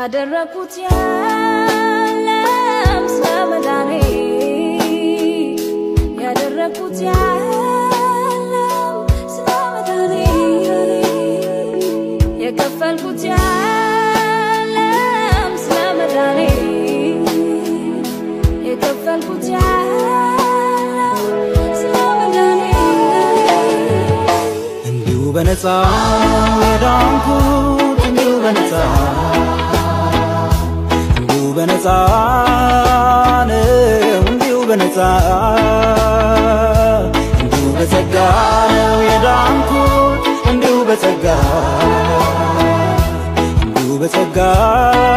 ያደረኩት የለም ስለመዳኔ ያደረኩት የለም ስለመዳኔ የከፈልኩት የለም ስለመዳኔ የከፈልኩት የለም ስለመዳኔ እንዲሁ በነፃ የዳንኩት እንዲሁ በነፃ እንዲሁ በነፃ ነው እንዲሁ በነፃ እንዲሁ በጸጋ ነው የዳንኩት እንዲሁ በጸጋ እንዲሁ በጸጋ